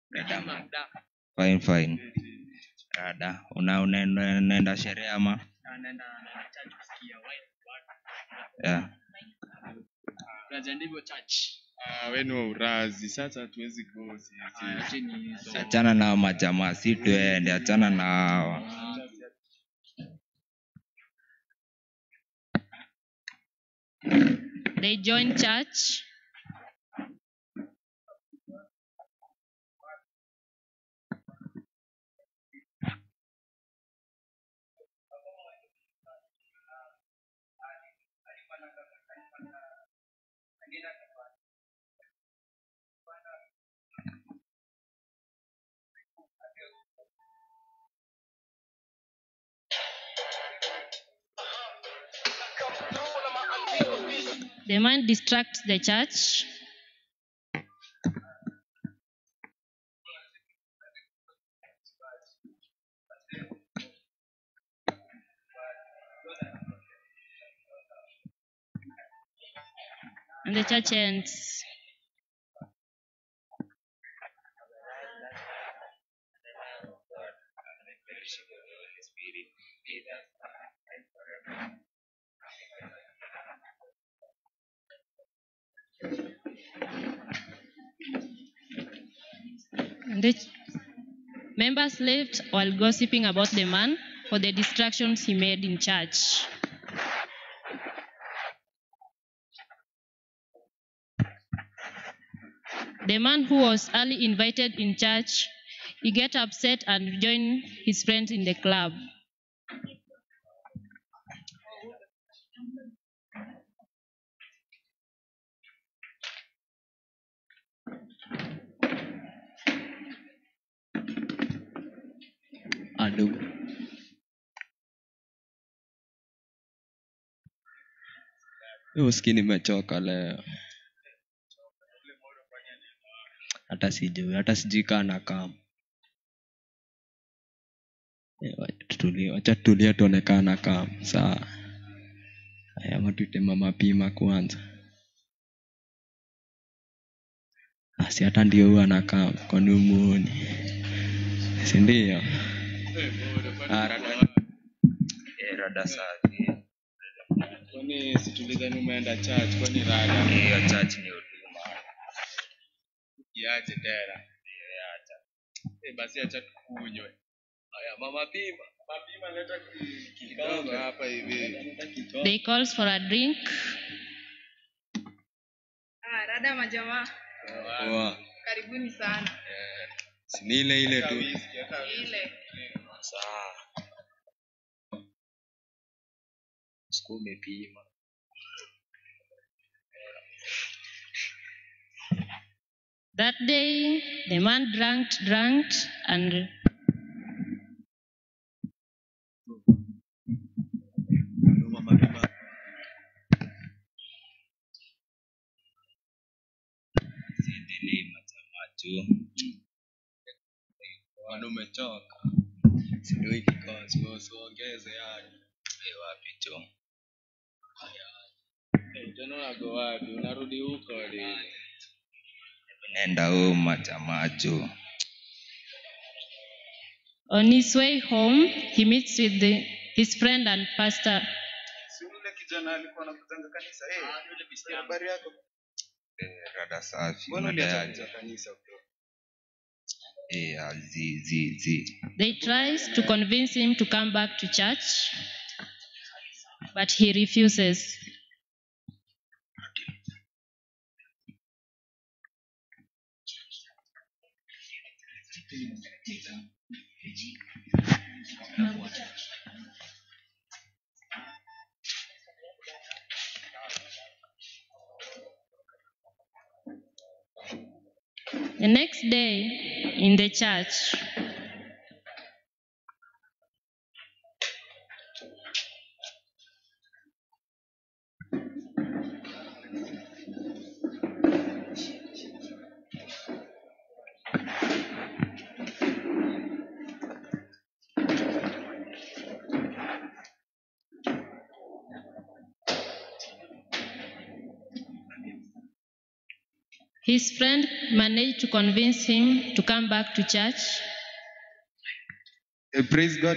Dada ma- fine fine. Dada, una unaenda unaenda sherehe ama? Yeah. Ah, we ni wa urazi sasa hatuwezi go sisi. Achana na hao majamaa, si tuende, achana na hawa. They joined church. The man distracts the church. And the church ends. And the ch- members left while gossiping about the man for the distractions he made in church. The man who was early invited in church, he get upset and join his friends in the club. adu uski nimechoka leo hata sijui hata sijui kaa na kam Eh, wacha tutulie- wacha tutulie tuonekana kam saa aya matutema mapima kwanza asi hata ndio huwa na kam kwani umuoni sindio Ah, rada- Eh, rada safi. Kwani situlizani umeenda church kwani rada Hiyo church ni huduma. iache tena. Eh, basi acha tukunywe. Haya mama pima. Mama pima leta ki- kidogo hapa hivi. They calls for a drink. Ah, rada majamaa, Poa. karibuni sana. Si ni ile ile tu Ile saa siku umepima That day, the man drank, drank, and Siendelee majamaa tu. Bwana umechoka sindio hiki kazi wewe usiongeze yani Eh, wapi tu. Eh, tena unago wapi? Unarudi huko lini? Nenda home majamaa tu. on his way home, he meets with the, his friend and pastor. si yule kijana alikuwa anakutanga kanisa eh habari yako Eh, rada safi. mbona uliacha Unaendaje? kuja kanisa bro Eh, ah, zi zi zi. They tries to convince him to come back to church, but he refuses. The next day in the church, His friend managed to convince him to come back to church. Eh, praise God.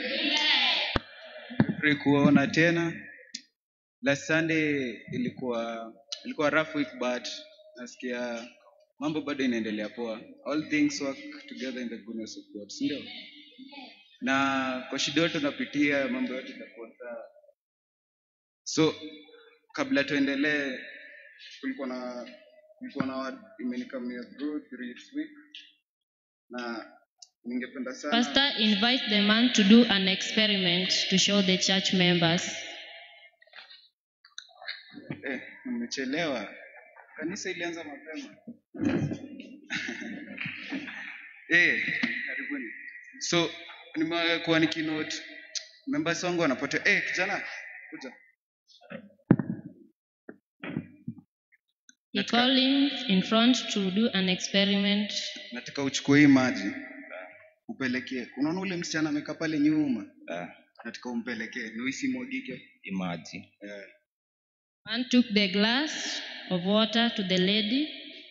Pray kuona tena. Last Sunday ilikuwa ilikuwa rough week but nasikia mambo bado inaendelea poa. All things work together in the goodness of God, si ndio? Na kwa shida yote tunapitia mambo yote itakuwa sawa. So kabla tuendelee kulikuwa na kulikuwa na word imenikamia through this week na ningependa sana Pastor invites the man to do an experiment to show the church members. Eh, mmechelewa. Kanisa ilianza mapema. eh, karibuni. So nimekuwa nikinote members wangu wanapotea. Eh, kijana, kuja. He Nataka- called him in front to do an experiment. Nataka uchukue hii maji upelekee. Unaona ule msichana amekaa pale nyuma? Ah, Nataka umpelekee. Ndio isimwagike. imaji. Eh. Man took the glass of water to the lady.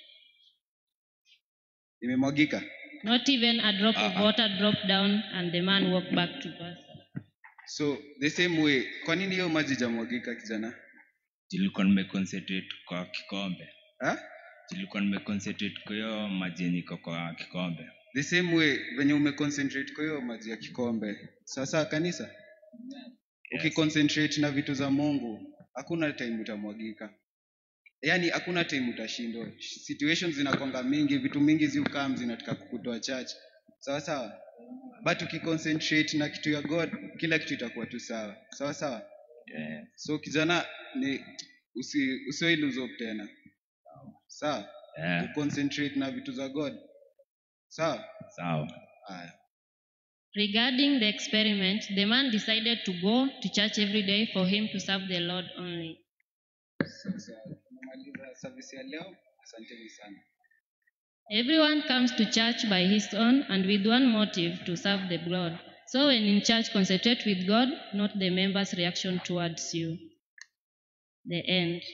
Imemwagika. Not even a drop of Uh-uh. water dropped down, and the man walked back to pastor. So the same way, kwa nini hiyo maji jamwagika kijana? Nilikuwa nimeconcentrate kwa kikombe. Ha? Nilikuwa nimeconcentrate kwa hiyo maji yenye iko kwa kikombe. the same way venye umeconcentrate kwa hiyo maji ya kikombe sasa kanisa ukiconcentrate na vitu za mungu hakuna time utamwagika yaani hakuna time utashindwa situations zinakwanga mingi vitu mingi ziukam zinataka kukutoa church sawa sawa but ukiconcentrate na kitu ya god kila kitu itakuwa tu sawa sawa sawa Yeah. so kijana ni usi, usiwe lose hope tena sawa Yeah. uconcentrate na vitu za god sawa Sawa. haya Regarding the experiment, the man decided to go to church every day for him to serve the Lord only. Sasa tumemaliza service ya leo. Asanteni sana. Everyone comes to church by his own and with one motive to serve the Lord. So when in church, concentrate with God, not the members' reaction towards you. The end.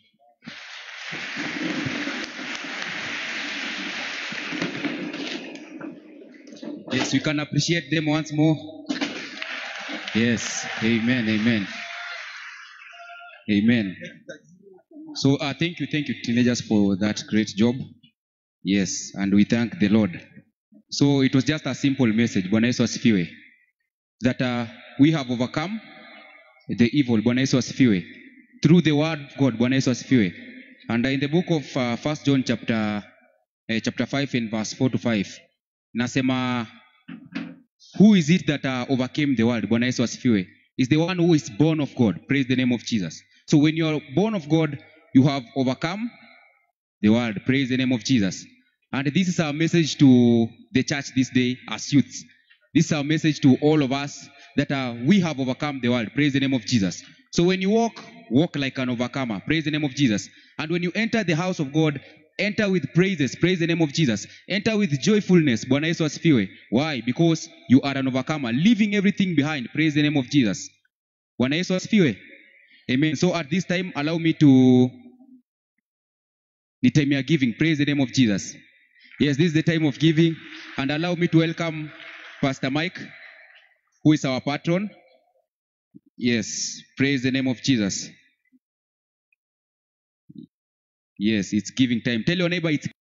Yes, we can appreciate them once more. Yes, amen, amen. Amen. So uh, thank you, thank you, teenagers, for that great job. Yes, and we thank the Lord. So it was just a simple message, Bwana Yesu asifiwe, that uh, we have overcome the evil, Bwana Yesu asifiwe, through the word of God, Bwana Yesu asifiwe. And uh, in the book of uh, 1 John chapter, uh, chapter 5 and verse 4 to 5, nasema who is it that uh, overcame the world bwana yesu asifiwe is the one who is born of god praise the name of jesus so when you are born of god you have overcome the world praise the name of jesus and this is our message to the church this day as youths this is our message to all of us that uh, we have overcome the world praise the name of jesus so when you walk walk like an overcomer praise the name of jesus and when you enter the house of god enter with praises praise the name of jesus enter with joyfulness bwana yesu asifiwe why because you are an overcomer leaving everything behind praise the name of jesus bwana yesu asifiwe amen so at this time allow me to ni time ya giving praise the name of jesus yes this is the time of giving and allow me to welcome pastor mike who is our patron yes praise the name of jesus yes it's giving time tell your neighbor it's